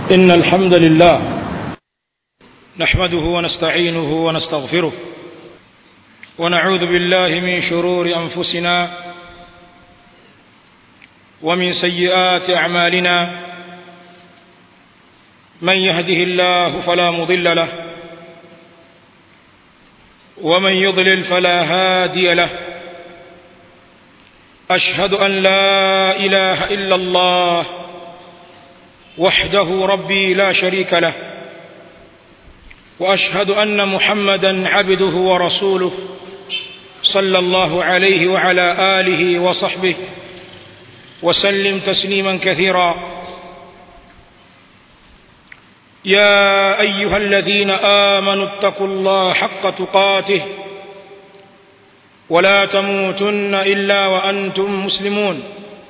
إن الحمد لله نحمده ونستعينه ونستغفره ونعوذ بالله من شرور أنفسنا ومن سيئات أعمالنا من يهده الله فلا مضل له ومن يضلل فلا هادي له أشهد أن لا إله إلا الله وحده ربي لا شريك له وأشهد أن محمدا عبده ورسوله صلى الله عليه وعلى آله وصحبه وسلم تسليما كثيرا يا أيها الذين آمنوا اتقوا الله حق تقاته ولا تموتن إلا وأنتم مسلمون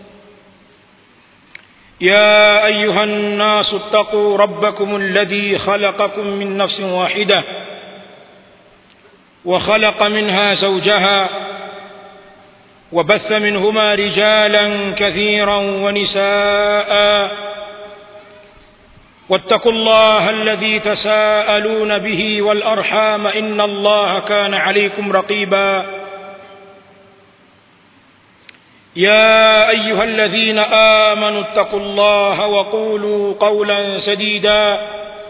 يا أيها الناس اتقوا ربكم الذي خلقكم من نفس واحدة وخلق منها زوجها وبث منهما رجالا كثيرا ونساء واتقوا الله الذي تساءلون به والأرحام إن الله كان عليكم رقيبا يا أيها الذين آمنوا اتقوا الله وقولوا قولا سديدا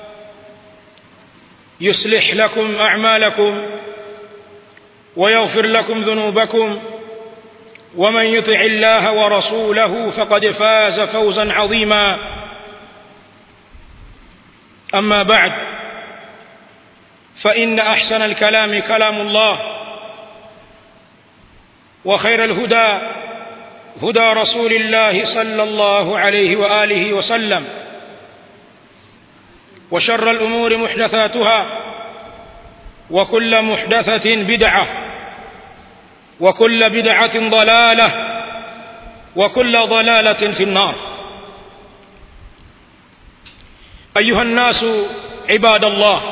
يصلح لكم أعمالكم ويغفر لكم ذنوبكم ومن يطع الله ورسوله فقد فاز فوزا عظيما أما بعد فإن أحسن الكلام كلام الله وخير الهدى هدى رسول الله صلى الله عليه وآله وسلم وشر الأمور محدثاتها وكل محدثة بدعة وكل بدعة ضلالة وكل ضلالة في النار أيها الناس عباد الله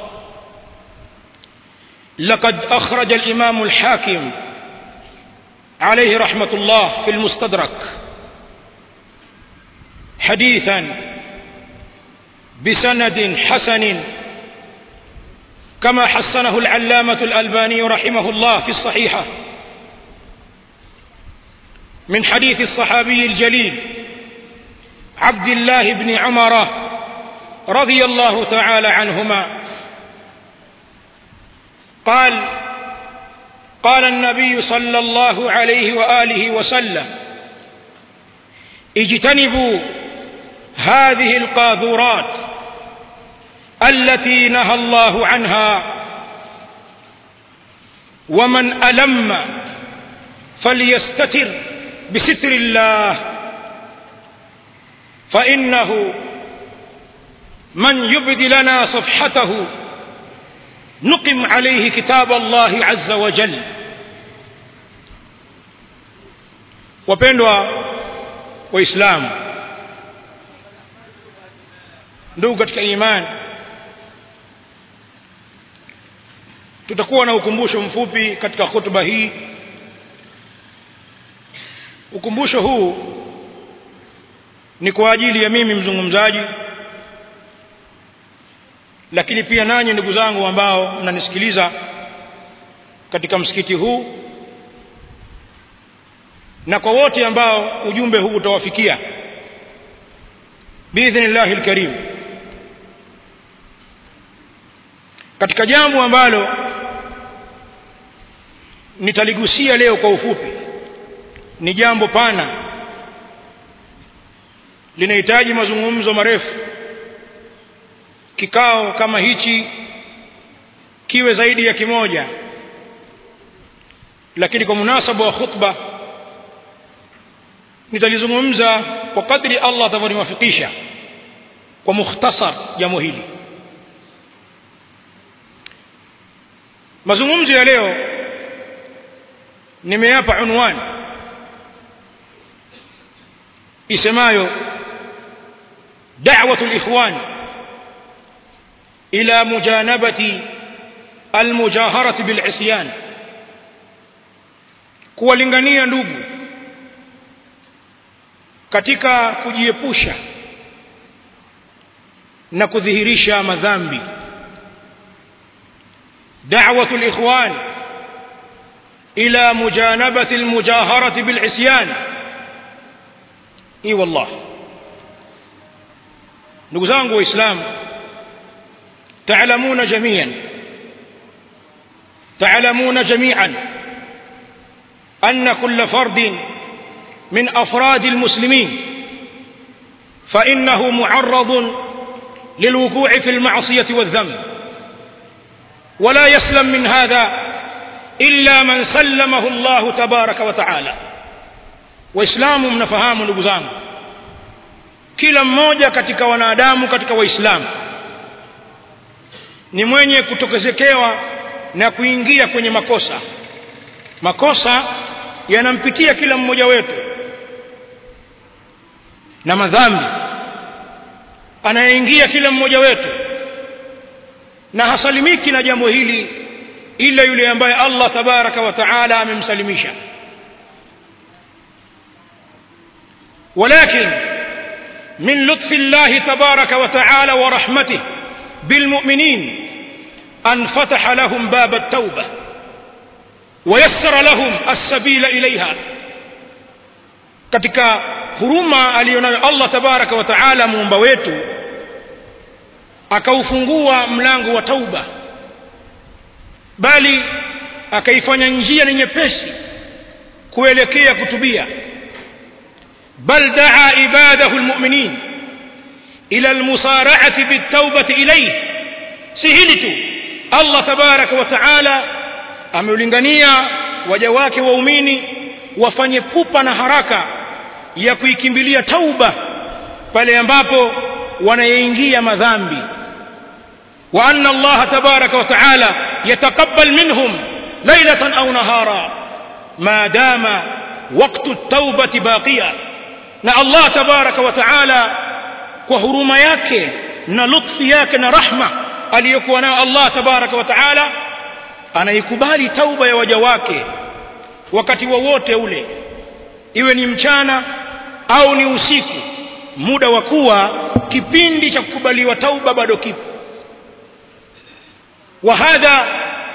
لقد أخرج الإمام الحاكم عليه رحمة الله في المستدرك حديثا بسند حسن كما حسنه العلامة الألباني رحمه الله في الصحيحة من حديث الصحابي الجليل عبد الله بن عمر رضي الله تعالى عنهما قال قال النبي صلى الله عليه وآله وسلم اجتنبوا هذه القاذورات التي نهى الله عنها ومن ألم فليستتر بستر الله فإنه من يبد لنا صفحته نقم عليه كتاب الله عز وجل wapendwa waislamu ndugu katika imani tutakuwa na ukumbusho mfupi katika hotuba hii ukumbusho huu ni kwa ajili ya mimi mzungumzaji lakini pia nanyi ndugu zangu ambao mnanisikiliza katika msikiti huu na kwa wote ambao ujumbe huu utawafikia biidhnillahi alkarim katika jambo ambalo nitaligusia leo kwa ufupi ni jambo pana linahitaji mazungumzo marefu kikao kama hichi kiwe zaidi ya kimoja lakini kwa munasaba wa khutba nitalizungumza kwa kadri Allah atavyoniwafikisha kwa mukhtasar jambo hili mazungumzo ya leo nimeyapa unwani isemayo da'watu al-ikhwan ila mujanabati al-mujaharati bil-isyan kuwalingania ndugu katika kujiepusha na kudhihirisha madhambi da'watu al-ikhwan ila mujanabati al-mujaharati bil-isyan i wallah ndugu zangu waislamu تعلمون جميعا تعلمون جميعا أن كل فرد من أفراد المسلمين فإنه معرض للوقوع في المعصية والذنب ولا يسلم من هذا إلا من سلمه الله تبارك وتعالى وإسلام mnafahamu ndugu zangu kila mmoja katika wanadamu katika waislamu ni mwenye kutokezekewa na kuingia kwenye makosa makosa yanampitia kila mmoja wetu na madhambi anayeingia kila mmoja wetu na hasalimiki na jambo hili ila yule ambaye Allah tabaraka wa taala amemsalimisha ولكن من لطف الله تبارك وتعالى ورحمته بالمؤمنين أن فتح لهم باب التوبة ويسر لهم السبيل إليها katika huruma aliyonayo Allah tabaraka wa taala muumba wetu akaufungua mlango wa tauba bali akaifanya njia ni nyepesi kuelekea kutubia bal daa ibadahu almu'minin ila almusara'ati bitawbati ilayhi si hili tu Allah tabaraka wa taala ameulingania waja wake waumini wafanye pupa na haraka ya kuikimbilia tauba pale ambapo wanaingia madhambi wa anna Allah tabaraka wa taala yataqabbal minhum laylatan aw nahara ma dama waqtu at-taubati baqiya na Allah tabaraka wa taala kwa huruma yake na lutfi yake na rahma aliyokuwa nayo Allah tabaraka wa taala anaikubali tauba ya waja wake wakati wowote ule iwe ni mchana au ni usiku muda wa kuwa kipindi cha kukubaliwa tauba bado kipo وهذا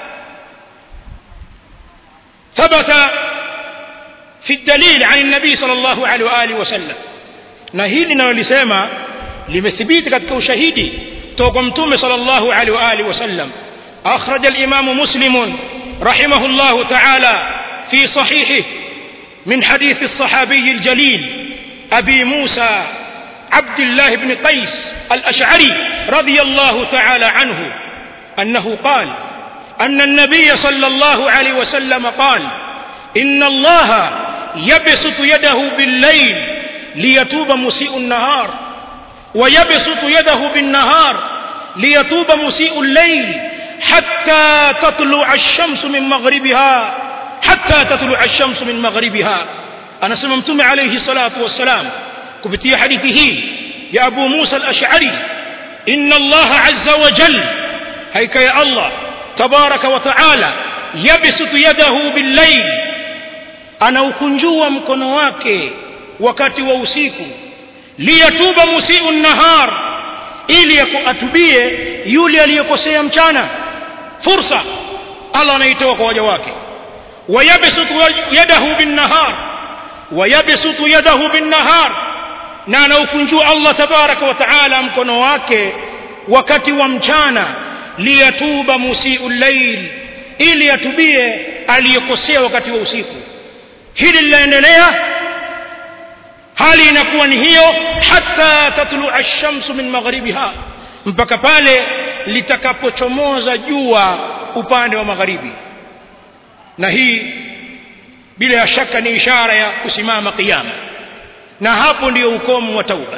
ثبت في الدليل عن النبي صلى الله عليه واله وسلم na hili linalolisema limethibiti katika ushahidi toka mtume sallallahu alaihi wa alihi wasallam akhraj al-imam muslim rahimahullah ta'ala fi sahihi min hadith as-sahabi al-jalil abi musa عبد الله بن قيس الأشعري رضي الله تعالى عنه أنه قال أن النبي صلى الله عليه وسلم قال إن الله يبسط يده بالليل ليتوب مسيء النهار ويبسط يده بالنهار ليتوب مسيء الليل حتى تطلع الشمس من مغربها حتى تطلع الشمس من مغربها أنا سممتم عليه الصلاة والسلام كبتي حديثه يا أبو موسى الأشعري إن الله عز وجل هيك يا الله تبارك وتعالى يبسط يده بالليل أنا ukunjua mkono wake wakati wa usiku liyatuba musiu nahar ili atubie yule aliyekosea mchana fursa Allah anaitoa kwa waja wake wayabsutu yadahu bin nahar wayabsutu yadahu bin nahar na anaukunjua Allah tabaraka wa taala mkono wake wakati wa mchana liyatuba musiu llail ili atubie aliyekosea wakati wa usiku hili linaendelea hali inakuwa ni hiyo hata tatlua ash-shamsu min magharibiha mpaka pale litakapochomoza jua upande wa magharibi na hii bila shaka ni ishara ya kusimama kiyama na hapo ndiyo ukomo wa tauba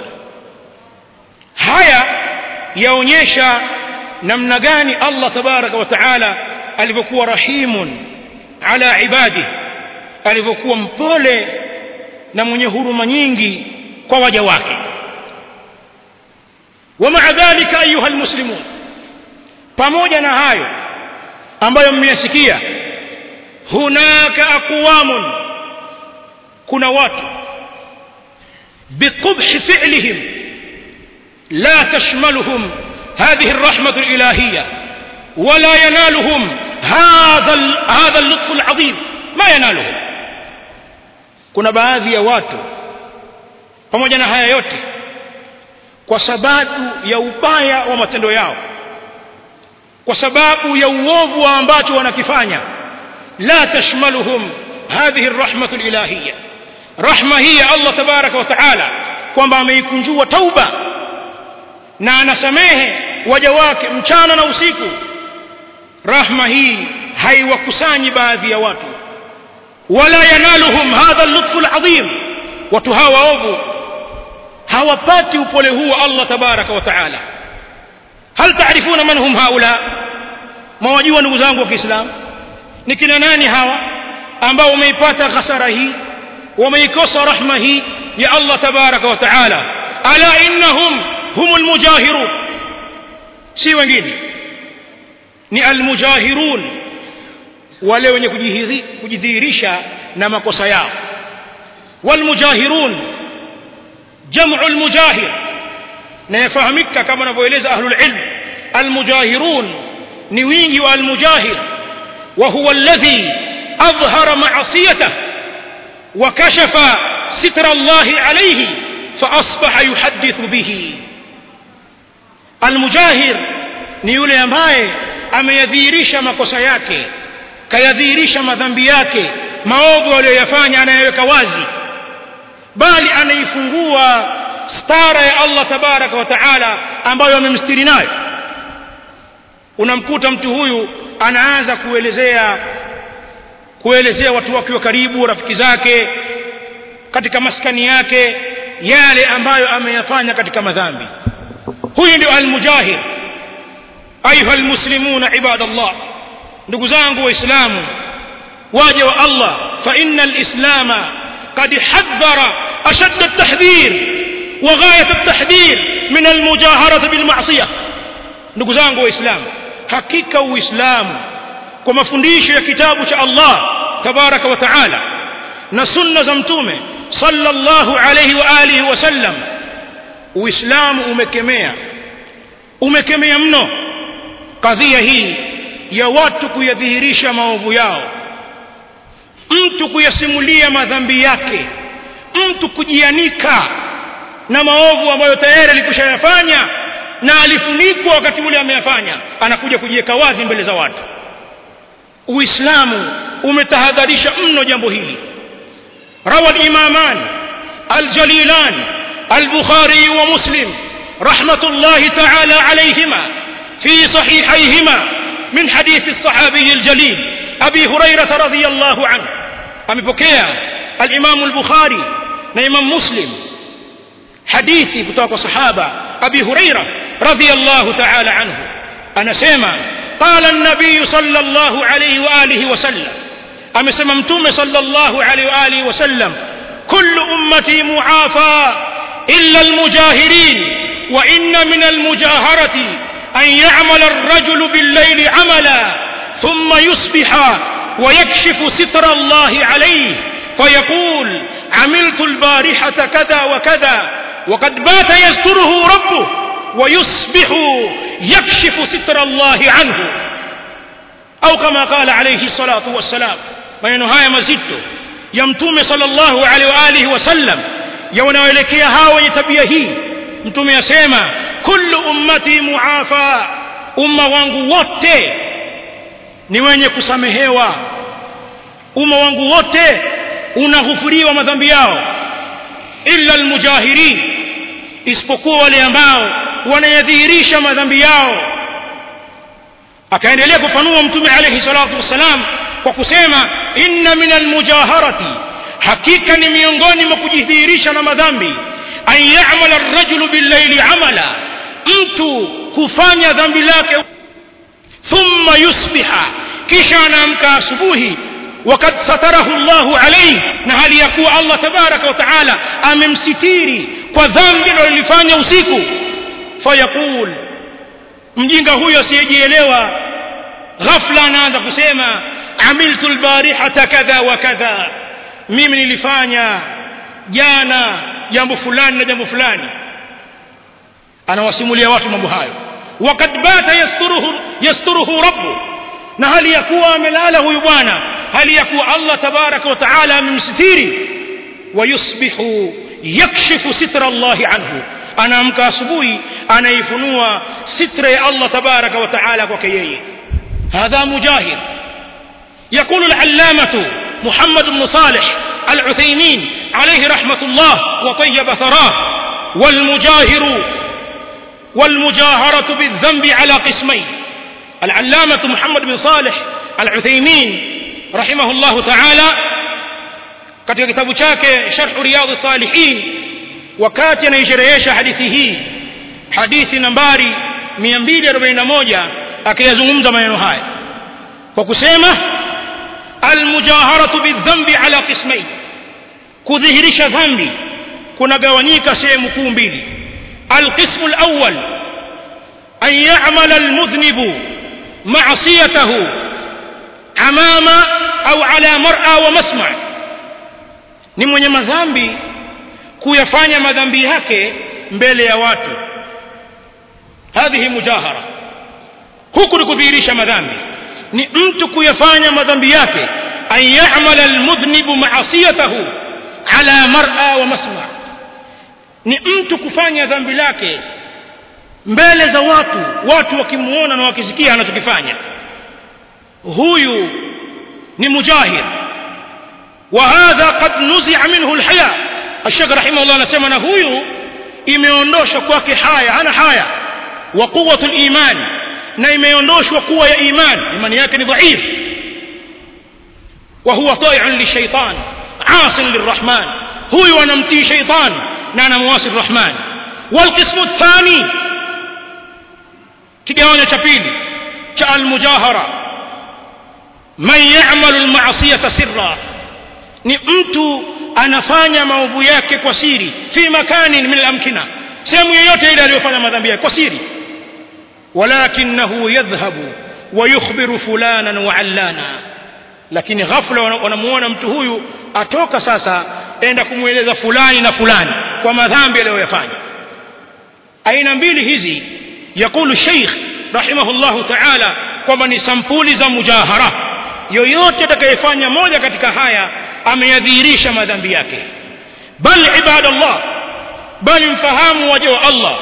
haya yaonyesha namna gani Allah tabaraka wa taala alivyokuwa rahimun ala ibadi alivyokuwa mpole na mwenye huruma nyingi kwa waja wake ومع ذلك ايها المسلمون pamoja na hayo ambayo mmeyasikia hunaka aqwamun kuna watu biqubhi fi'lihim لا تشملهم هذه الرحمة الإلهية ولا ينالهم هذا هذا اللطف العظيم ما ينالهم kuna baadhi ya watu pamoja na haya yote kwa sababu ya ubaya wa matendo yao kwa sababu ya uovu ambacho wanakifanya la tashmaluhum hadhihi rahmatu ilahiyya rahma hii ya Allah tabaraka wa taala kwamba ameikunjua tauba na anasamehe waja wake mchana na usiku rahma hii haiwakusanyi baadhi ya watu wala yanaluhum hadha lutfu alazim watu hawa ovu hawapati upole huu Allah tabaraka wa taala hal taarifuna man hum haula mwajua ndugu zangu wa Kiislamu ni kina nani hawa ambao wameipata hasara hii wameikosa rahma hii ya Allah tabaraka wa taala ala innahum humul mujahirun si wengine ni almujahirun wale wenye kujidhihirisha na makosa yao walmujahirun jamu almujahir na yafahamika kama wanavyoeleza ahlul ilm almujahirun ni wingi wa almujahir wa huwa alladhi adhhara ma'asiyatahu wa kashafa sitra Allah alayhi fa asbaha yuhaddithu bihi almujahir ni yule ambaye ameyadhihirisha makosa yake kayadhihirisha madhambi yake maovu aliyoyafanya anayeweka wazi bali anaifungua stara ya Allah tabaraka wa taala ambayo amemstiri nayo unamkuta mtu huyu anaanza kuelezea kuelezea watu wake wa karibu rafiki zake katika maskani yake yale ambayo ameyafanya katika madhambi huyu ndio almujahid ayuha almuslimuna ibadallah ndugu zangu waislamu waja wa Allah fa inna alislama qad hadhara ashadda at-tahdhir wa ghayat at-tahdhir min almujaharati bil ma'siyah ndugu zangu waislamu hakika uislamu kwa mafundisho ya kitabu cha Allah tabaraka wa taala na sunna za mtume sallallahu alayhi wa alihi wasallam uislamu umekemea umekemea mno kadhia hii ya watu kuyadhihirisha maovu yao mtu kuyasimulia madhambi yake mtu kujianika na maovu ambayo tayari alikushayafanya na alifunikwa wakati ule ameyafanya anakuja kujiweka wazi mbele za watu uislamu umetahadharisha mno jambo hili روى الإمامان الجليلان البخاري ومسلم رحمة الله تعالى عليهما في صحيحيهما من حديث الصحابي الجليل أبي هريرة رضي الله عنه أمبكيا الإمام البخاري نإمام مسلم حديثي كتاب صحابة أبي هريرة رضي الله تعالى عنه أنا سيما قال النبي صلى الله عليه وآله وسلم amesema mtume sallallahu alaihi wa alihi wasallam kullu ummati muafa illa almujahirin wa inna min almujaharati an ya'mala ar-rajulu bil-layli 'amala thumma yusbiha wa yakshifu sitra Allah alayhi فيقول عملت البارحة كذا وكذا وقد بات يستره ربه ويصبح يكشف ستر الله عنه أو كما قال عليه الصلاة والسلام maneno haya mazito ya mtume sallallahu alaihi wa alihi wasallam ya wanaoelekea hao wenye tabia hii mtume asema kullu ummati muafa umma wangu wote ni wenye kusamehewa umma wangu wote unaghufuriwa madhambi yao illa almujahirin isipokuwa wale ambao wanayadhihirisha madhambi yao akaendelea kufanua mtume alayhi salatu wassalam kwa kusema inna min almujaharati hakika ni miongoni mwa kujidhihirisha na madhambi an ya'mala ar-rajulu bil-layli 'amala mtu hufanya dhambi lake thumma yusbiha kisha anaamka asubuhi wakad satarahu Allahu alayhi na hali ya kuwa Allah tabaraka wa taala amemsitiri kwa dhambi alilofanya usiku fayaqul mjinga huyo asiyejielewa ghafla anaanza kusema amiltu albarihata kadha wa kadha mimi nilifanya jana jambo fulani na jambo fulani anawasimulia watu mambo hayo wakad bata yasturuhu, yasturuhu rabbu na hali ya kuwa amelala huyu bwana hali ya kuwa allah tabaraka wa taala amemsitiri wayusbihu yakshifu sitra allahi anhu anaamka asubuhi anaifunua sitra ya allah tabaraka wa taala kwake yeye hadha mujahid يقول العلامة محمد بن صالح العثيمين عليه رحمة الله وطيب ثراه والمجاهر والمجاهرة بالذنب على قسمين العلامة محمد بن صالح العثيمين رحمه الله تعالى katika kitabu chake sharhu riyadhi salihin wakati anaisherehesha hadithi hii hadithi nambari 241 akiyazungumza maneno haya kwa kusema almujaharatu bildhambi ala qismain kudhihirisha dhambi kunagawanyika sehemu kuu mbili alqismu lawal an yamala almudhnibu macصiyatahu amama au ala mara wa masma ni mwenye madhambi kuyafanya madhambi yake mbele ya watu hadhihi mujahara huku ni kudhihirisha madhambi ni mtu kuyafanya madhambi yake an yamala almudhnibu maasiyatahu ala mara wa masma ni mtu kufanya dhambi lake mbele za watu watu wakimuona na wakisikia anachokifanya huyu ni mujahid وهذا قد نزع منه الحياء الشيخ رحمه الله anasema na huyu imeondoshwa kwake haya hana haya wa quwwatu liman na imeondoshwa kuwa ya iman imani yake ni dhaif wa huwa tai'un lishaitan asin lirrahman huyu anamtii shaitan na anamwasi rrahman walqismu الثاني kigawanyo cha pili cha almujahara man ya'malu alma'siyata sirra ni mtu anafanya maovu yake kwa siri fi makanin min alamkina sehemu yoyote ile aliyofanya madhambi yake kwa siri walakinahu yadhhabu wayukhbiru fulanan wa allana lakini ghafla wanamuona mtu huyu atoka sasa enda kumweleza fulani na fulani kwa madhambi aliyoyafanya aina mbili hizi yakulu sheikh rahimahullahu taala kwamba ni sampuli za mujahara yoyote atakayefanya moja katika haya ameyadhihirisha madhambi yake bal ibadallah bali mfahamu waja wa allah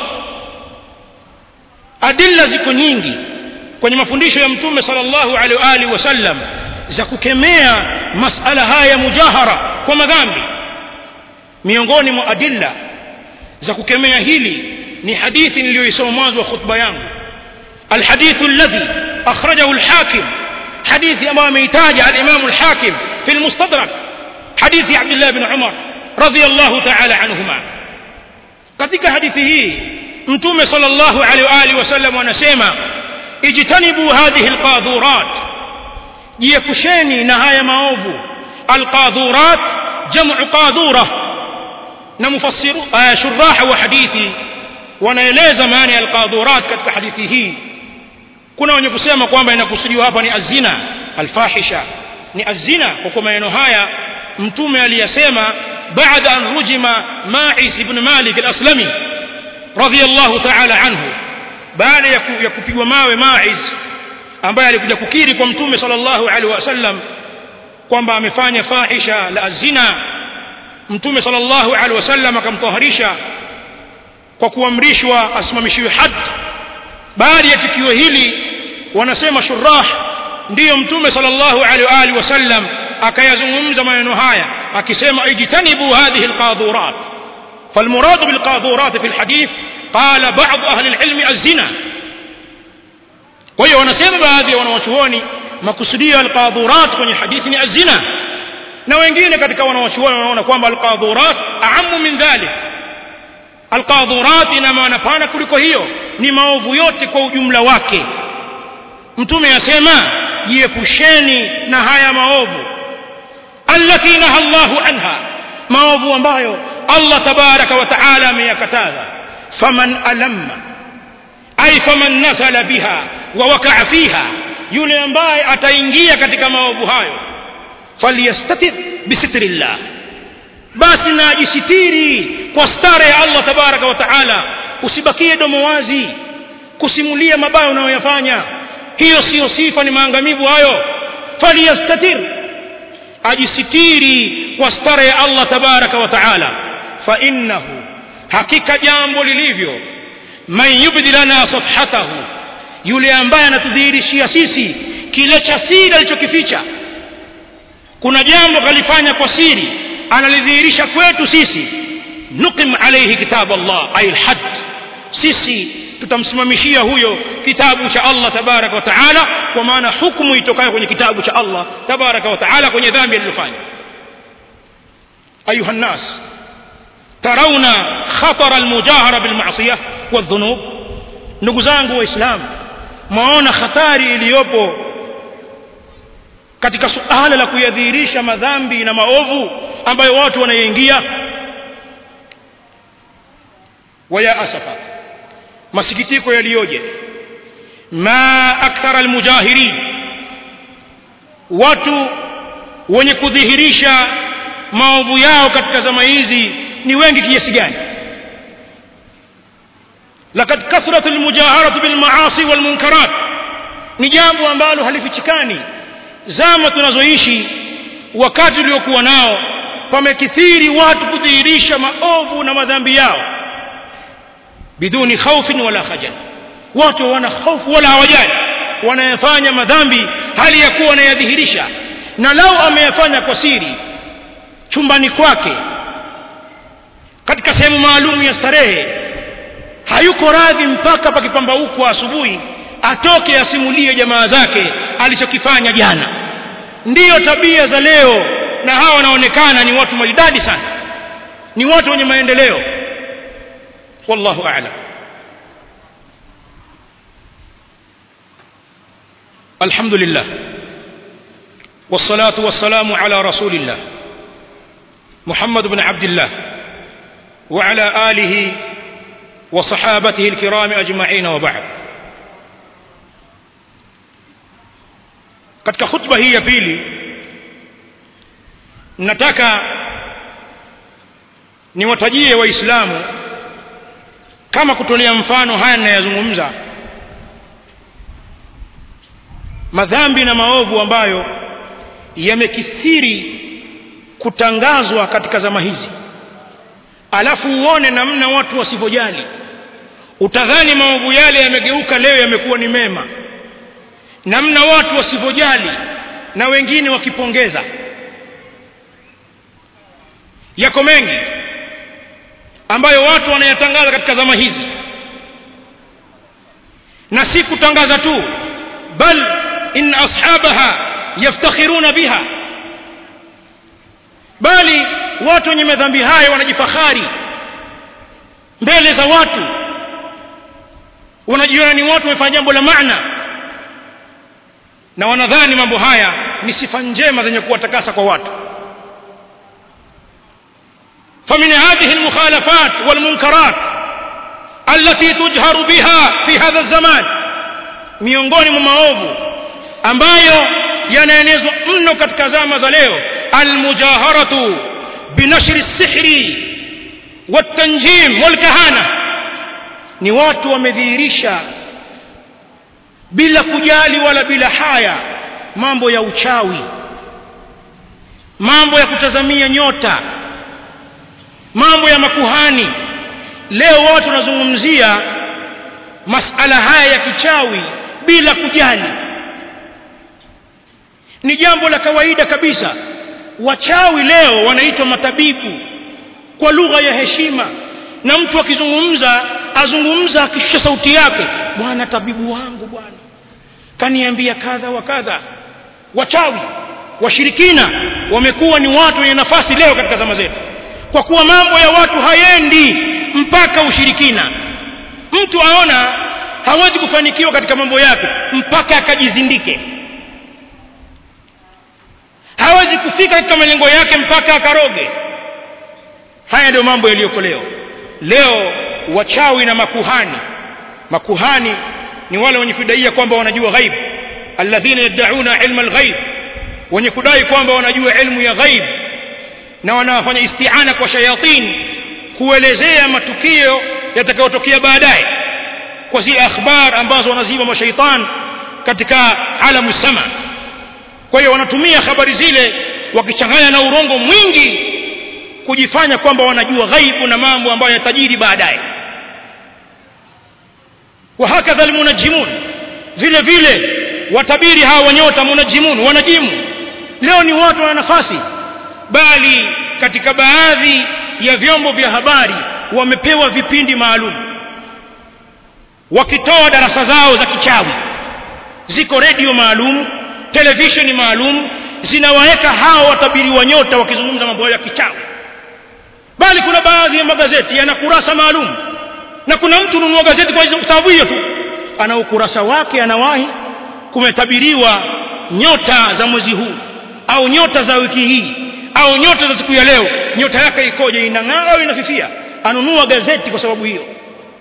adilla ziko nyingi kwenye mafundisho ya mtume sallallahu alaihi wa alihi wasallam za kukemea masala haya mujahara kwa madhambi miongoni mwa adilla za kukemea hili ni hadithi niliyoisoma mwanzo wa khutba yangu alhadithu alladhi akhrajahu alhakim hadithi ambayo ameitaja alimamu alhakim fi almustadrak hadithi abdullah bin umar radiyallahu ta'ala anhuma katika hadithi hii mtume sallallahu alaihi wa alihi wasallam anasema ijtanibu hadhihi alqadhurat jiepusheni na haya maovu alqadhurat jamu qadhura na mufassiru shuraha wa hadithi wanaeleza maana ya alqadhurat katika hadithi hii kuna wenye kusema kwamba inakusudiwa hapa ni azina alfahisha ni azina kwa kwa maneno haya mtume aliyasema baada an rujima ma'is ibn malik al-aslami radiyallahu ta'ala anhu baada ya, ku, ya kupigwa mawe ma'is ambaye alikuja kukiri kwa mtume sallallahu alaihi wasallam kwamba amefanya fahisha la zina mtume sallallahu alaihi wasallam akamtaharisha kwa kuamrishwa asimamishiwe had baada ya tukio hili wanasema shurah ndiyo mtume sallallahu alaihi wasallam akayazungumza maneno haya akisema ijtanibu hadhihi alqadhurat فالمراد بالقاذورات في الحديث قال بعض أهل العلم الزنا kwa hiyo wanasema baadhi ya wanawachuoni makusudio ya alqadhurat kwenye hadithi ni azina na wengine katika wanawachuoni wanaona kwamba alqadhurat aamu min dhalik alqadhurat ina maana pana kuliko hiyo ni maovu yote kwa ujumla wake mtume asema jiepusheni na haya maovu allati naha llahu anha maovu ambayo allah tabaraka wa taala ameyakataza faman alamma ay faman nasala biha wa wakaa fiha yule ambaye ataingia katika maovu hayo falyastatir bisitrillah basi na ajisitiri kwa stara ya allah tabaraka wa taala usibakie domo wazi kusimulia mabaya unayoyafanya hiyo siyo sifa ni maangamivu hayo falyastatir ajisitiri kwa stara ya allah tabaraka wa taala fa innahu hakika jambo lilivyo man yubdi lana safhatahu yule ambaye anatudhihirishia sisi kile cha siri alichokificha kuna jambo kalifanya kwa siri analidhihirisha kwetu sisi nuqim alayhi kitab allah ay alhad sisi tutamsimamishia huyo kitabu cha allah tabaraka wa taala kwa maana hukumu itokayo kwenye kitabu cha allah tabaraka wa taala kwenye dhambi alilofanya ayuha nnas tarauna khatara almujahara bilmasiyah waldhunub ndugu zangu waislamu mwaona hatari iliyopo katika suala la kuyadhihirisha madhambi na maovu ambayo watu wanayaingia waya asafa masikitiko yaliyoje ma akthara almujahirin watu wenye kudhihirisha maovu yao katika zama hizi ni wengi kiasi gani lakad kathrat almujaharatu bilmaasi walmunkarat ni jambo ambalo halifichikani zama tunazoishi wakati uliokuwa nao pamekithiri watu kudhihirisha maovu na madhambi yao biduni khaufin wala khajal watu wana hofu wala hawajali wanayafanya madhambi hali ya kuwa wanayadhihirisha na lau ameyafanya kwa siri chumbani kwake katika sehemu maalum ya starehe hayuko radhi mpaka pakipambaukwa asubuhi atoke asimulie jamaa zake alichokifanya jana ndiyo tabia za leo na hawa wanaonekana ni watu maridadi sana ni watu wenye maendeleo wallahu a'lam الحمد لله والصلاة والسلام على رسول الله محمد بن عبد الله وعلى آله وصحابته الكرام أجمعين وبعد katika khutba hii ya pili nataka niwatajie waislamu kama kutolea mfano haya ninayazungumza madhambi na maovu ambayo yamekithiri kutangazwa katika zama hizi alafu uone namna watu wasivyojali utadhani maovu yale yamegeuka leo yamekuwa ni mema namna watu wasivyojali na wengine wakipongeza yako mengi ambayo watu wanayatangaza katika zama hizi na si kutangaza tu bal in ashabaha yaftakhiruna biha bali watu wenye madhambi hayo wanajifahari mbele za watu wanajiona ni watu wamefanya jambo la maana na wanadhani mambo haya ni sifa njema zenye kuwatakasa kwa watu فمن هذه المخالفات والمنكرات التي تجهر بها في هذا الزمان miongoni mwa maovu ambayo yanaenezwa mno katika zama za leo almujaharatu binashri sihri watanjim walkahana ni watu wamedhihirisha bila kujali wala bila haya mambo ya uchawi mambo ya kutazamia nyota mambo ya makuhani leo watu wanazungumzia masala haya ya kichawi bila kujali ni jambo la kawaida kabisa wachawi leo wanaitwa matabibu kwa lugha ya heshima na mtu akizungumza azungumza akishusha sauti yake bwana tabibu wangu bwana kaniambia kadha wa kadha wachawi washirikina wamekuwa ni watu wenye nafasi leo katika zama zetu kwa kuwa mambo ya watu hayendi mpaka ushirikina mtu aona hawezi kufanikiwa katika mambo yake mpaka akajizindike hawezi kufika katika malengo yake mpaka akaroge haya ndio mambo yaliyoko leo leo wachawi na makuhani makuhani ni wale wenye kudaia kwamba wanajua ghaib alladhina yad'una ilma alghaib wenye kudai kwamba wanajua ilmu ya ghaib na wanafanya istiana kwa shayatin kuelezea matukio yatakayotokea baadaye kwa zile akhbar ambazo wanaziba mashaitan katika alamu sama kwa hiyo wanatumia habari zile wakichanganya na urongo mwingi kujifanya kwamba wanajua ghaibu na mambo ambayo yatajiri baadaye wahakadha almunajimun vile vile watabiri hawa wanyota munajimun wanajimu leo ni watu wana nafasi bali katika baadhi ya vyombo vya habari wamepewa vipindi maalum wakitoa darasa zao za kichawi ziko redio maalum televisheni maalum zinawaweka hao watabiri wa nyota wakizungumza mambo ya kichawi bali kuna baadhi ya magazeti yana kurasa maalum na kuna mtu ununua gazeti kwa sababu hiyo tu ana ukurasa wake anawahi kumetabiriwa nyota za mwezi huu au nyota za wiki hii au nyota za siku ya leo nyota yake ikoje inang'aa au inafifia anunua gazeti kwa sababu hiyo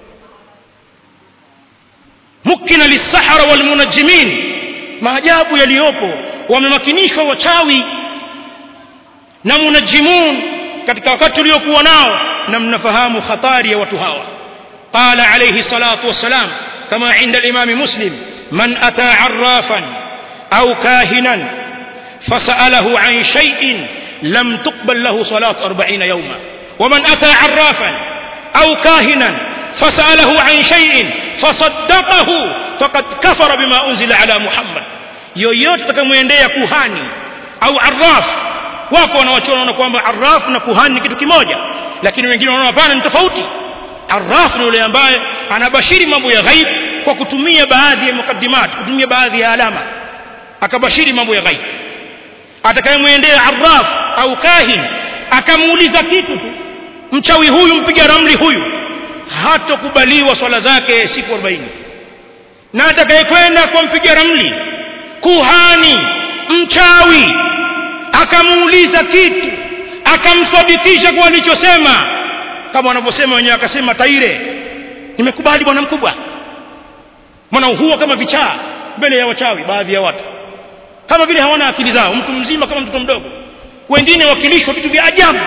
mukina lisahara walmunajimin maajabu yaliyopo wamemakinishwa wachawi na munajimun katika wakati uliokuwa nao na mnafahamu hatari ya watu hawa qala alayhi salatu wassalam kama inda al-imam muslim man ata arrafan au kahinan fasalahu an shay'in lam tuqbal lahu salatu 40 yawma ومن أتى عرافا أو كاهنا فسأله عن شيء فصدقه فقد كفر بما أنزل على محمد yoyote takamwendea kuhani au arraf wako wanawachuona kwamba arraf na kuhani ni kitu kimoja lakini wengine wanaona hapana ni tofauti arraf ni yule ambaye anabashiri mambo ya ghaib kwa kutumia baadhi ya mukaddimat kutumia baadhi ya alama akabashiri mambo ya ghaib atakayemwendea arraf au kahin akamuuliza kitu tu mchawi huyu mpiga ramli huyu hatokubaliwa swala zake siku 40 na atakayekwenda kwa mpiga ramli kuhani mchawi akamuuliza kitu akamthibitisha kwa alichosema kama wanavyosema wenyewe akasema taire nimekubali bwana mkubwa maana huwa kama vichaa mbele ya wachawi baadhi ya watu kama vile hawana akili zao mtu mzima kama mtoto mdogo wengine wakilishwa vitu vya ajabu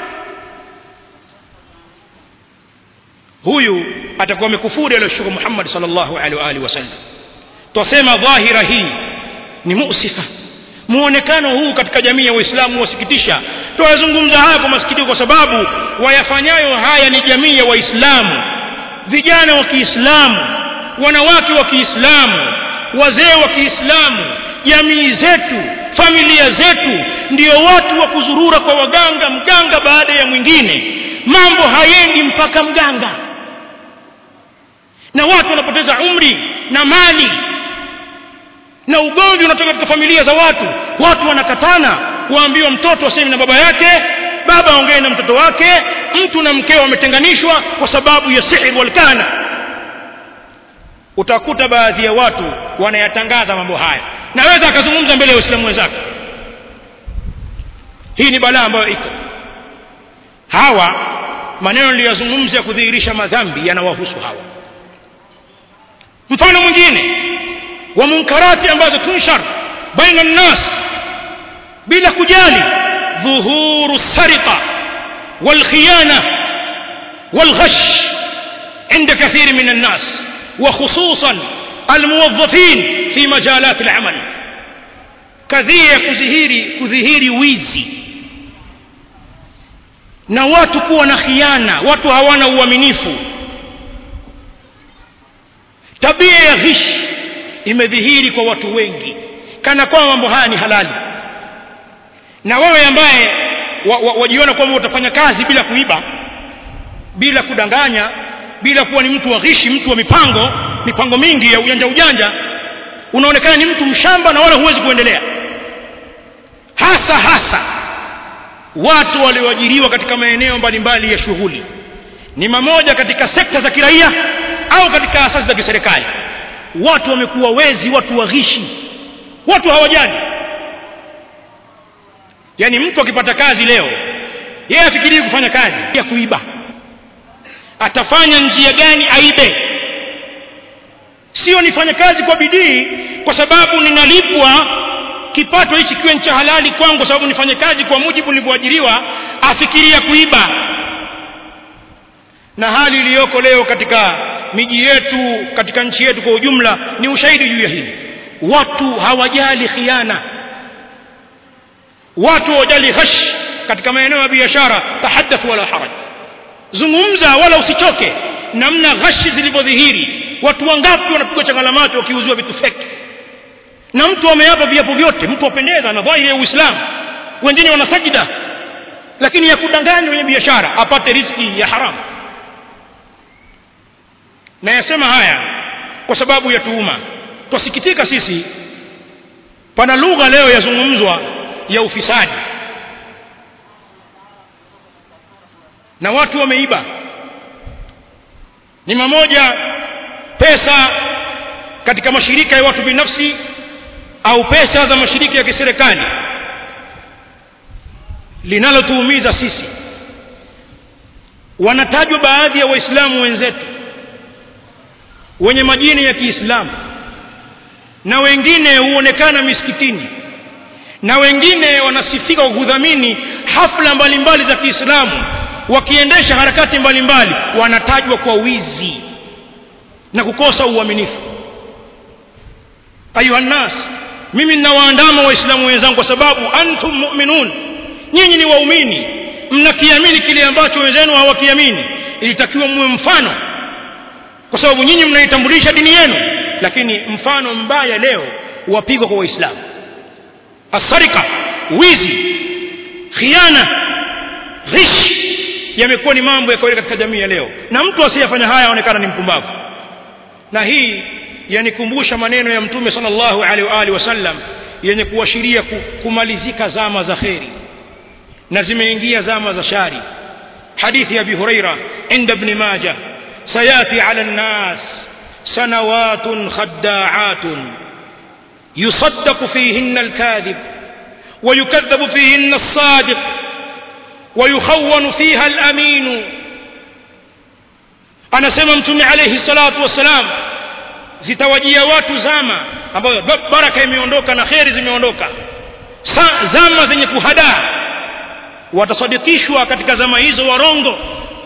huyu atakuwa amekufuri aliyoshuka Muhammad sallallahu alaihi wa alihi wasallam twasema dhahira hii ni musifa muonekano huu katika jamii ya Waislamu wasikitisha twazungumza haya kwa masikitiko kwa sababu wayafanyayo haya ni jamii ya Waislamu vijana wa Kiislamu wanawake wa Kiislamu wazee wa Kiislamu jamii zetu familia zetu ndio watu wa kuzurura kwa waganga mganga baada ya mwingine mambo hayendi mpaka mganga na watu wanapoteza umri na mali na ugomvi unatoka katika familia za watu watu wanakatana waambiwa mtoto asemi na baba yake baba aongee na mtoto wake mtu na mkeo wametenganishwa kwa sababu ya sihir walkana utakuta baadhi ya watu wanayatangaza mambo haya naweza akazungumza mbele ya waislamu wenzake hii ni balaa ambayo iko hawa maneno niliyozungumza ya kudhihirisha madhambi yanawahusu hawa mfano mwingine wa munkarati ambazo tunshar baina nnas bila kujali dhuhuru sariqa والخيانة والغش عند كثير من الناس وخصوصا الموظفين في مجالات العمل كذيه كذهيري كذهيري wizi na watu kuwa na khiana watu hawana uaminifu tabia ya ghish imedhihiri kwa watu wengi kana kwamba mambo haya ni halali na wewe ambaye wajiona wa, wa kwamba utafanya kazi bila kuiba bila kudanganya bila kuwa ni mtu wa ghishi mtu wa mipango mipango mingi ya ujanja ujanja unaonekana ni mtu mshamba na wala huwezi kuendelea hasa hasa watu walioajiriwa katika maeneo mbalimbali ya shughuli ni mamoja katika sekta za kiraia au katika asasi za kiserikali watu wamekuwa wezi watu waghishi watu hawajali yaani mtu akipata kazi leo yeye afikirii kufanya kazi ya kuiba atafanya njia gani aibe sio nifanye kazi kwa bidii kwa sababu ninalipwa kipato hichi kiwe cha halali kwangu kwa sababu nifanye kazi kwa mujibu nilivyoajiriwa afikiria kuiba na hali iliyoko leo katika miji yetu katika nchi yetu kwa ujumla ni ushahidi juu ya hili watu hawajali khiana watu hawajali ghash katika maeneo ya biashara tahaddath wala haraj zungumza wala usichoke namna ghashi zilivyodhihiri watu wangapi wanapigwa changalamato wakiuziwa vitu feki na mtu ameapa viapo vyote mtu apendeza na dhahiri ya uislamu wengine wana sajida lakini ya kudanganya kwenye biashara apate riski ya haramu na yasema haya kwa sababu ya tuhuma twasikitika sisi pana lugha leo yazungumzwa ya ufisadi na watu wameiba ni mamoja pesa katika mashirika ya watu binafsi au pesa za mashirika ya kiserikali linalotuumiza sisi wanatajwa baadhi ya waislamu wenzetu wenye majini ya kiislamu na wengine huonekana misikitini na wengine wanasifika kwa kudhamini hafla mbalimbali za kiislamu wakiendesha harakati mbalimbali wanatajwa kwa wizi na kukosa uaminifu ayuha nnas mimi ninawaandama waislamu wenzangu kwa sababu antum mu'minun nyinyi ni waumini mnakiamini kile ambacho wenzenu hawakiamini ilitakiwa muwe mfano kwa sababu nyinyi mnaitambulisha dini yenu lakini mfano mbaya leo wapigwa kwa waislamu asarika wizi khiana ghish yamekuwa ni mambo ya kawaida katika jamii ya leo na mtu asiyefanya haya aonekana ni mpumbavu na hii yanikumbusha maneno ya mtume sallallahu alaihi wa alihi wasallam yenye kuashiria kumalizika zama za kheri na zimeingia zama za shari hadithi ya abi huraira inda ibn majah sayati ala nnas sanawatun khaddaatun يصدق فيهن الكاذب ويكذب فيهن الصادق ويخون فيها الأمين anasema mtume alayhi salatu wassalam zitawajia watu zama ambayo baraka imeondoka na kheri zimeondoka zama zenye kuhadaa watasadikishwa katika zama hizo warongo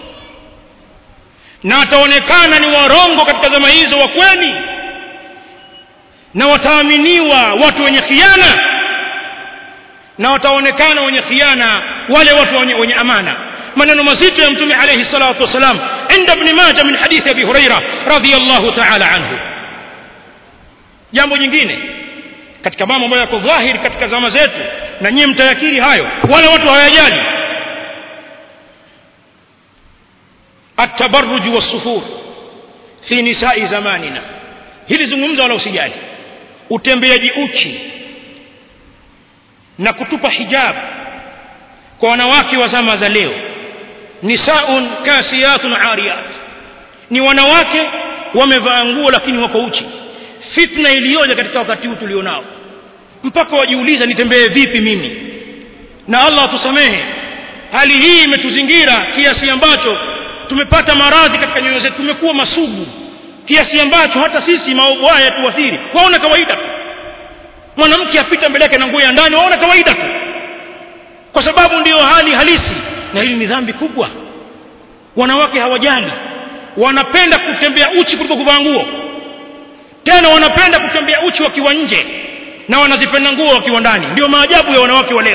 na wataonekana ni warongo katika zama hizo wa kweli na wataaminiwa watu wenye khiana na wataonekana wenye khiana wale watu wenye, wenye amana maneno mazito ya mtume alayhi salatu wasalam inda ibn majah min hadithi abi huraira radhiyallahu ta'ala anhu jambo jingine katika mambo ambayo yako dhahiri katika zama zetu na nyie mtayakiri hayo wale watu hawayajali التبرج والصفور في نساء زماننا hili zungumza wala usijali utembeaji uchi na kutupa hijab kwa wanawake wa zama za leo nisaun kasiyatun ariyat ni wanawake wamevaa nguo lakini wako uchi fitna iliyoja katika wakati huu tulionao mpaka wajiuliza nitembee vipi mimi na Allah atusamehe hali hii imetuzingira kiasi ambacho tumepata maradhi katika nyoyo zetu tumekuwa masugu kiasi ambacho hata sisi maovu haya yatuathiri waona kawaida tu mwanamke apita mbele yake na nguo ya ndani waona kawaida tu kwa sababu ndiyo hali halisi na hili ni dhambi kubwa wanawake hawajali wanapenda kutembea uchi kuliko kuvaa nguo tena wanapenda kutembea uchi wakiwa nje na wanazipenda nguo wakiwa ndani ndio maajabu ya wanawake wa leo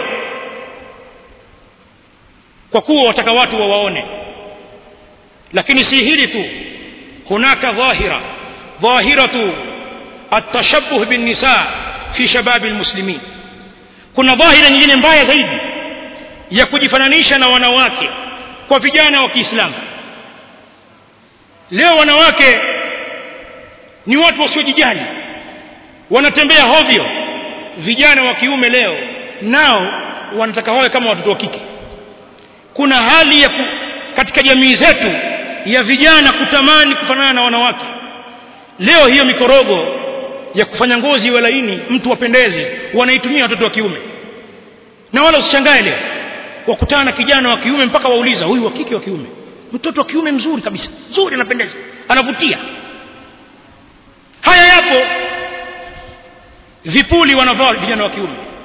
kwa kuwa wataka watu wawaone lakini si hili tu hunaka dhahira dhahiratu التشبه بالنساء في شباب المسلمين kuna dhahira nyingine mbaya zaidi ya kujifananisha na wanawake kwa vijana wa Kiislamu leo wanawake ni watu wasiojijali wanatembea hovyo vijana wa kiume leo nao wanataka wawe kama watoto wa kike kuna hali ya ku, katika jamii zetu ya vijana kutamani kufanana na wanawake leo hiyo mikorogo ya kufanya ngozi iwe laini mtu wapendezi wanaitumia watoto wa kiume na wala usishangae leo wakutana na kijana wa kiume mpaka wauliza huyu wa kike wa kiume mtoto wa kiume mzuri kabisa mzuri anapendeza anavutia haya yapo vipuli wanavaa vijana wa kiume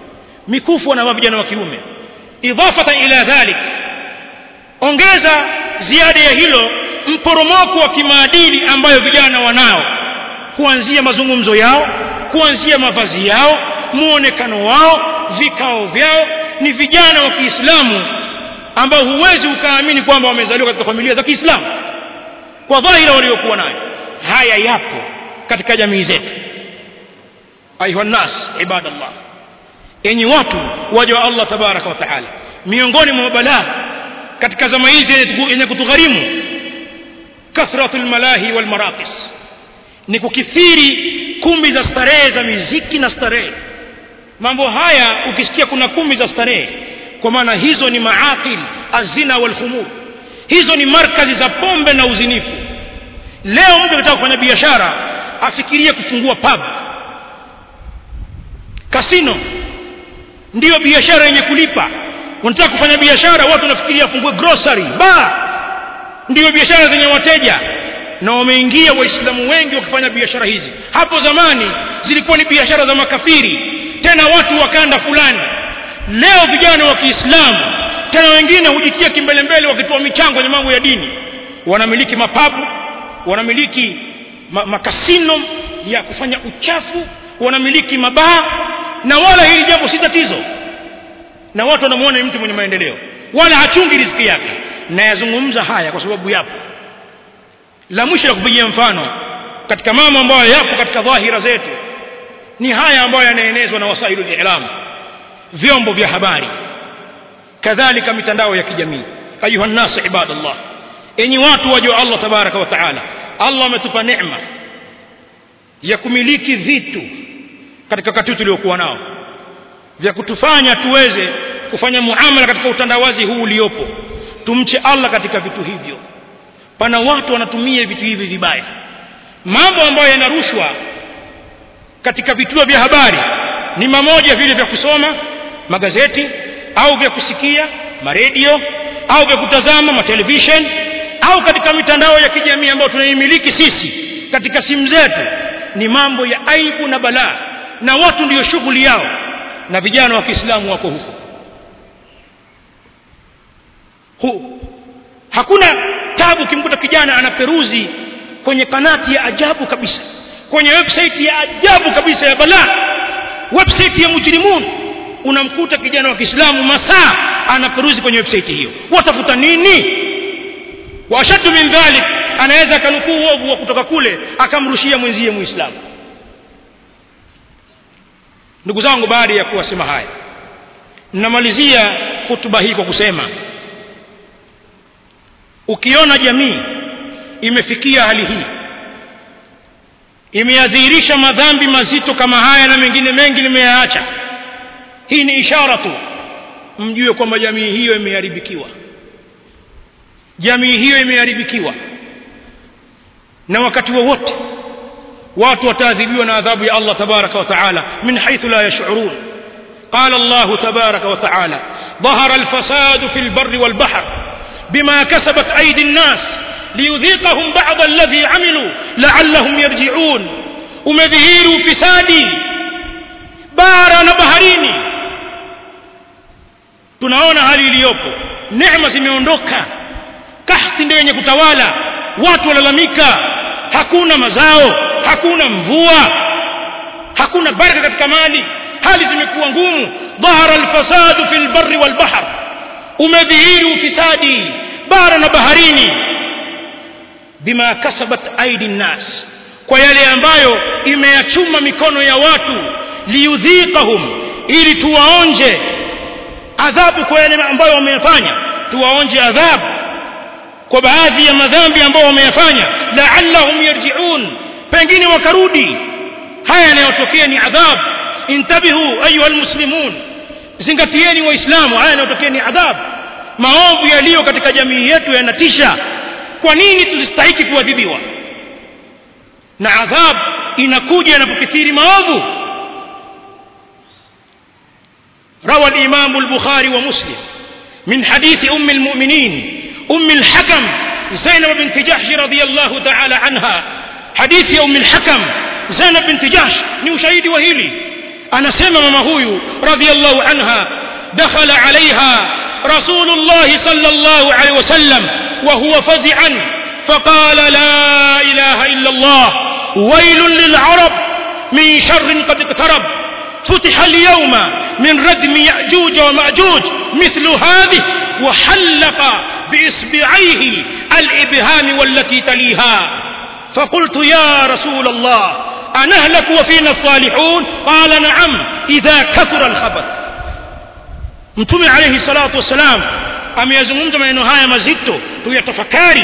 mikufu wanavaa vijana wa kiume idafatan ila dhalik ongeza ziada ya hilo mporomoko wa kimaadili ambayo vijana wanao kuanzia mazungumzo yao kuanzia mavazi yao muonekano wao vikao vyao ni vijana wa Kiislamu ambao huwezi ukaamini kwamba wamezaliwa katika familia za Kiislamu kwa dhahira waliokuwa nayo haya yapo katika jamii zetu ayuha nas ibadallah enyi watu waja wa Allah tabaraka wa taala miongoni mwa balaa katika zama hizi yenye kutugharimu kathratul malahi wal maraqis ni kukithiri kumbi za starehe za miziki na starehe mambo haya ukisikia kuna kumbi za starehe kwa maana hizo ni maaqil azina wal khumur hizo ni markazi za pombe na uzinifu leo mtu anataka kufanya biashara afikirie kufungua pub kasino ndiyo biashara yenye kulipa unataka kufanya biashara watu wanafikiria afungue grocery bar ndiyo biashara zenye wateja na wameingia waislamu wengi wakifanya biashara hizi hapo zamani zilikuwa ni biashara za makafiri tena watu wakanda fulani leo vijana wa kiislamu tena wengine hujitia kimbelembele wakitoa michango kwenye mambo ya dini wanamiliki mapabu wanamiliki ma, makasino ya kufanya uchafu wanamiliki mabaa na wala hili jambo si tatizo na watu wanamuona ni mtu mwenye maendeleo wala hachungi riziki yake na yazungumza haya kwa sababu yapo la mwisho la kupigia mfano katika mambo ambayo yapo katika dhahira zetu ni haya ambayo yanaenezwa na wasailu lilam vyombo vya habari kadhalika mitandao ya kijamii ayuha nnas ibadallah enyi watu wajua Allah tabaraka wa taala Allah ametupa neema ya kumiliki vitu katika wakati tuliokuwa nao vya kutufanya tuweze kufanya muamala katika utandawazi huu uliopo tumche Allah katika vitu hivyo pana watu wanatumia vitu hivi vibaya mambo ambayo yanarushwa katika vituo vya habari ni mamoja vile vya kusoma magazeti au vya kusikia maredio au vya kutazama matelevision au katika mitandao ya kijamii ambayo tunaimiliki sisi katika simu zetu ni mambo ya aibu na balaa na watu ndiyo shughuli yao na vijana wa Kiislamu wako huko hu, hakuna tabu kimkuta kijana anaperuzi kwenye kanati ya ajabu kabisa kwenye website ya ajabu kabisa ya balaa website ya mujrimun unamkuta kijana wa Kiislamu masaa anaperuzi kwenye website hiyo watafuta nini wa ashaddu min dhalik anaweza akanukuu uovu wa kutoka kule akamrushia mwenzie muislamu ndugu zangu baada ya kuwasema haya namalizia hutuba hii kwa kusema ukiona jamii imefikia hali hii imeyadhihirisha madhambi mazito kama haya na mengine mengi nimeyaacha hii ni ishara tu mjue kwamba jamii hiyo imeharibikiwa jamii hiyo imeharibikiwa na wakati wowote wa watu wataadhibiwa na adhabu ya Allah tabaraka wa taala min haythu la yash'urun قال الله تبارك وتعالى ظهر الفساد في البر والبحر بما كسبت أيدي الناس ليذيقهم بعض الذي عملوا لعلهم يرجعون umedhihiru ufisadi bara na baharini tunaona hali iliyopo neema zimeondoka kahti ndio yenye kutawala watu walalamika hakuna mazao hakuna mvua hakuna baraka katika mali hali zimekuwa ngumu dhahara alfasadu fi lbari walbahr umedhihiri ufisadi bara na baharini bima kasabat aidi nnas kwa yale ambayo imeyachuma mikono ya watu liyudhiqahum ili tuwaonje adhabu kwa yale ambayo wameyafanya tuwaonje adhabu kwa baadhi ya madhambi ambayo wameyafanya la'allahum yarji'un pengine wakarudi haya yanayotokea ni adhabu intabihu ayuha almuslimun zingatieni waislamu haya yanayotokea ni adhabu maovu yaliyo katika jamii yetu yanatisha kwa nini tusistahiki kuadhibiwa na adhabu inakuja inapokithiri maovu روى الإمام البخاري ومسلم من حديث أم المؤمنين أم الحكم زينب بنت جحش رضي الله تعالى عنها حديث أم الحكم زينب بنت جحش ni ushahidi wa hili anasema mama huyu radhiallahu anha dakhala alaiha rasulullahi sallallahu alaihi wasallam وهو فزعا فقال لا إله إلا الله ويل للعرب من شر قد اقترب فتح اليوم من ردم يأجوج ومأجوج مثل هذه وحلق بإصبعيه الإبهام والتي تليها فقلت يا رسول الله أنهلك وفينا الصالحون قال نعم إذا كثر الخبث mtume alayhi salatu wassalam ameyazungumza maneno haya mazito tuyatafakari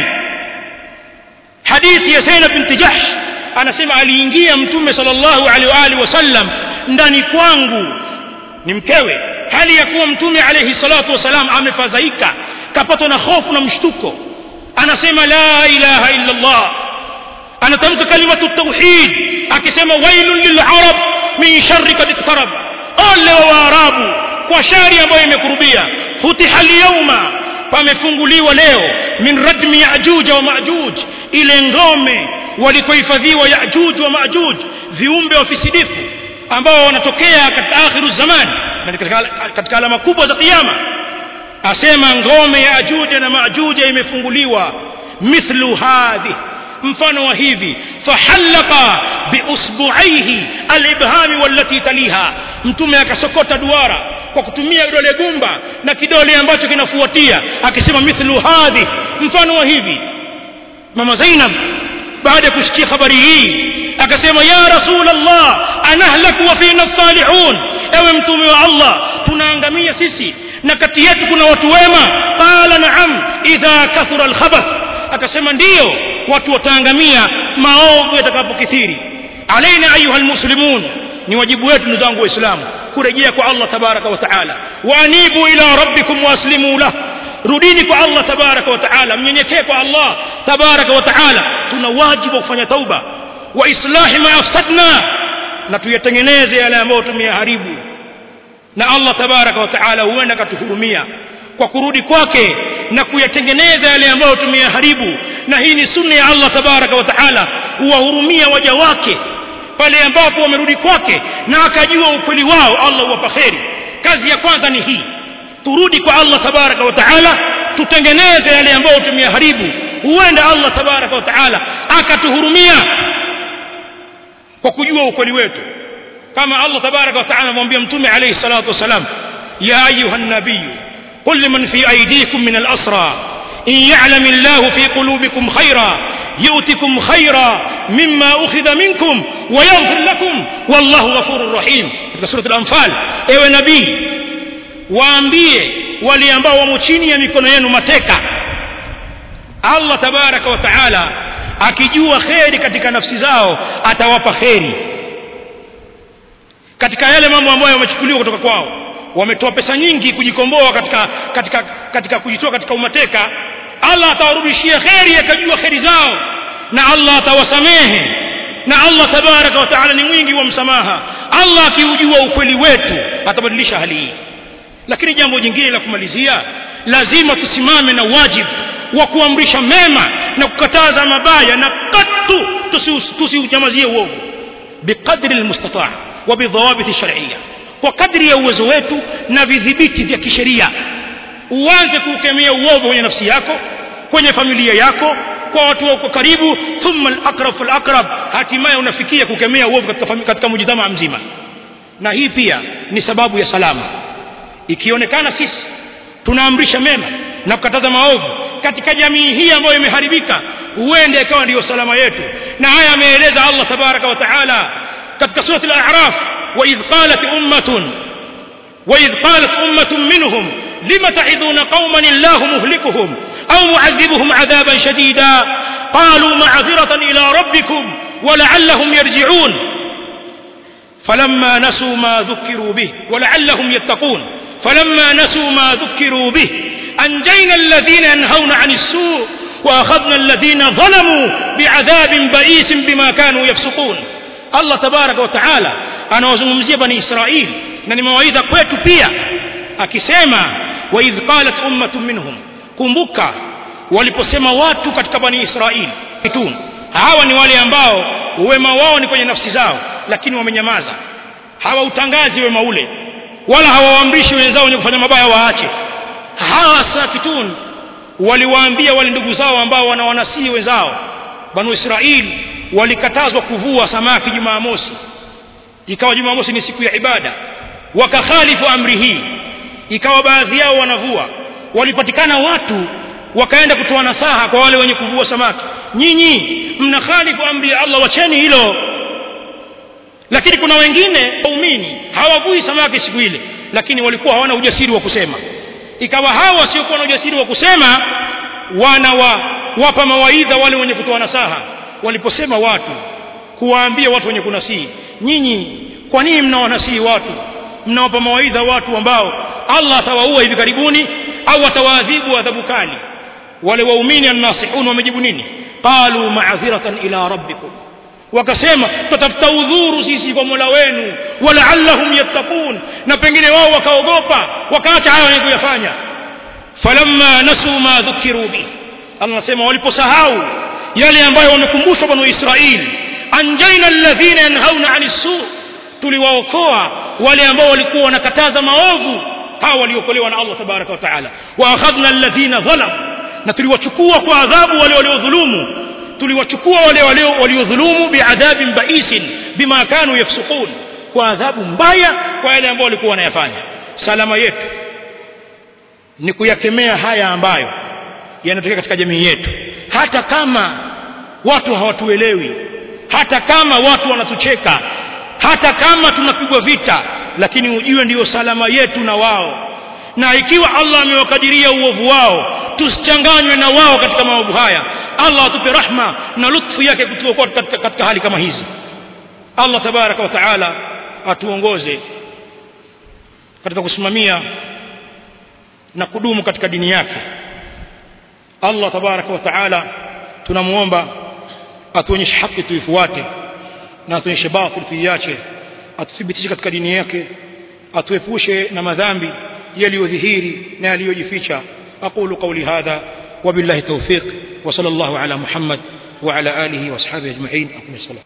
hadithi ya zainab binti jahsh anasema aliingia mtume sallallahu alaihi wa alihi wasallam ndani kwangu ni mkewe hali ya kuwa mtume alayhi salatu wassalam amefadhaika kapatwa na hofu na mshtuko anasema la ilaha illa allah anatamka kalimatu tauhid akisema wailun lilarab min sharri kad iktarab ole wa waarabu kwa shari ambayo imekurubia futiha lyauma pamefunguliwa leo min radmi yajuja wa majuj ile ngome walikohifadhiwa yajuj wa majuj viumbe wafisidifu ambao wanatokea katika akhiru zamani katika, katika alama kubwa za kiyama asema ngome ya ajuja na majuja imefunguliwa mithlu hadhi mfano wa hivi fahallaka biusbuaihi alibhami wallati taliha mtume akasokota duara kwa kutumia kidole gumba na kidole ambacho kinafuatia akisema mithlu hadhi mfano wa hivi mama zainab baada ya kusikia habari hii akasema ya rasul allah anahlaku wa fina salihun ewe mtume wa allah tunaangamia sisi na kati yetu kuna watu wema qala naam idha kathura alkhabath akasema ndiyo watu wataangamia maovu yatakapokithiri alaina ayuha almuslimun ni wajibu wetu ndugu zangu waislamu kurejea kwa allah tabaraka wa taala waanibu ila rabbikum waaslimu lah rudini kwa allah tabaraka wa taala mnyenyekee kwa allah tabaraka wa taala tuna wajibu wa kufanya tauba wa islahi ma afsadna na tuyatengeneze yale ambayo tumeyaharibu na allah tabaraka wa taala huenda akatuhurumia kwa kurudi kwake na kuyatengeneza yale ambayo tumeyaharibu na hii ni sunna ya allah tabaraka wa taala huwahurumia waja wake pale ambapo wamerudi kwake na akajua ukweli wao allah huwapa kheri kazi ya kwanza ni hii turudi kwa allah tabaraka wa taala tutengeneze yale ambayo tumeyaharibu huenda allah tabaraka wa taala akatuhurumia kwa kujua ukweli wetu kama allah tabaraka wa taala amwambia mtume alayhi salatu wassalam ya ayuha nabiyu قل لمن في أيديكم من الأسرى إن يعلم الله في قلوبكم خيرا يؤتكم خيرا مما أخذ منكم ويغفر لكم والله غفور رحيم في سورة الأنفال ewe nabii waambie wale ambao wamo chini ya mikono yenu mateka allah tabaraka wa taala akijua kheri katika nafsi zao atawapa kheri katika yale mambo ambayo yamechukuliwa kutoka kwao wametoa pesa nyingi kujikomboa katika katika katika kujitoa katika umateka allah atawarudishia kheri akajua kheri zao na allah atawasamehe na allah tabaraka wa taala ni mwingi wa msamaha allah akiujua ukweli wetu atabadilisha hali hii lakini jambo jingine la kumalizia lazima tusimame na wajibu wa kuamrisha mema na kukataza mabaya na katu tusiunyamazie uovu biqadri lmustataa wa bidhawabiti sharia kwa kadri ya uwezo wetu na vidhibiti vya kisheria uanze kuukemea uovu kwenye nafsi yako kwenye familia yako kwa watu wako karibu thumma alaqrab falaqrab hatimaye unafikia kukemea uovu katika, katika mujitamaa mzima na hii pia ni sababu ya salama ikionekana sisi tunaamrisha mema na kukataza maovu katika jamii hii ambayo imeharibika huende ikawa ndiyo salama yetu na haya ameeleza allah tabaraka wa taala katika surati al-a'raf وإذ قالت أمة وإذ قالت أمة منهم لم تعظون قوما الله مهلكهم أو معذبهم عذابا شديدا قالوا معذرة إلى ربكم ولعلهم يرجعون فلما نسوا ما ذكروا به ولعلهم يتقون فلما نسوا ما ذكروا به أنجينا الذين ينهون عن السوء وأخذنا الذين ظلموا بعذاب بئيس بما كانوا يفسقون allah tabaraka wa taala anawazungumzia bani israil na ni mawaidha kwetu pia akisema waidh qalat ummatun minhum kumbuka waliposema watu katika bani israil hawa ni wale ambao uwema wao ni kwenye nafsi zao lakini wamenyamaza hawautangazi wema ule wala hawawaamrishi wenzao wenye kufanya mabaya waache hawa sakitun waliwaambia wale ndugu zao ambao wanawanasii wenzao banu israili walikatazwa kuvua samaki jumamosi ikawa jumamosi ni siku ya ibada wakakhalifu amri hii ikawa baadhi yao wanavua walipatikana watu wakaenda kutoa nasaha kwa wale wenye kuvua samaki nyinyi mnakhalifu amri ya Allah wacheni hilo lakini kuna wengine waumini hawavui samaki siku ile lakini walikuwa hawana ujasiri wa kusema ikawa hawa wasiokuwa na ujasiri wa kusema wanawa wapa mawaidha wale wenye kutoa nasaha waliposema watu kuwaambia watu wenye kunasihi nyinyi kwa nini mnawanasihi watu mnawapa mawaidha watu ambao Allah atawaua hivi karibuni au atawaadhibu adhabu kali wale waumini annasihun wamejibu nini qalu ma'dhiratan ila rabbikum wakasema tutafuta udhuru sisi kwa Mola wenu walaallahum yattaqun na pengine wao wakaogopa wakaacha hayo wenye kuyafanya falamma nasu ma dhukiru bi Allah anasema waliposahau yale ambayo wamekumbushwa banu Israili anjaina alladhina yanhauna 'anis su tuliwaokoa wale ambao walikuwa wanakataza maovu hawa waliokolewa na Allah tabaraka wa taala wa akhadna alladhina dhalam na tuliwachukua kwa adhabu wale waliodhulumu tuliwachukua wale waliodhulumu biadhabin baisin bima kanu yafsukun kwa adhabu mbaya kwa yale ambao walikuwa wanayafanya salama yetu ni kuyakemea haya ambayo yanatokea katika jamii yetu hata kama watu hawatuelewi hata kama watu wanatucheka hata kama tunapigwa vita lakini ujue ndiyo salama yetu na wao na ikiwa Allah amewakadiria uovu wao tusichanganywe na wao katika maovu haya Allah atupe rahma na lutfu yake kutuokoa katika, katika hali kama hizi Allah tabaraka wa taala atuongoze katika kusimamia na kudumu katika dini yake Allah tabaraka wa taala tunamuomba atuonyeshe haki tuifuate na atuonyeshe batil tuiache atuthibitishe katika dini yake atuepushe na madhambi yaliyodhihiri na yaliyojificha aqulu qawli hadha وبالله التوفيق وصلى الله على محمد وعلى آله وأصحابه أجمعين أقم الصلاة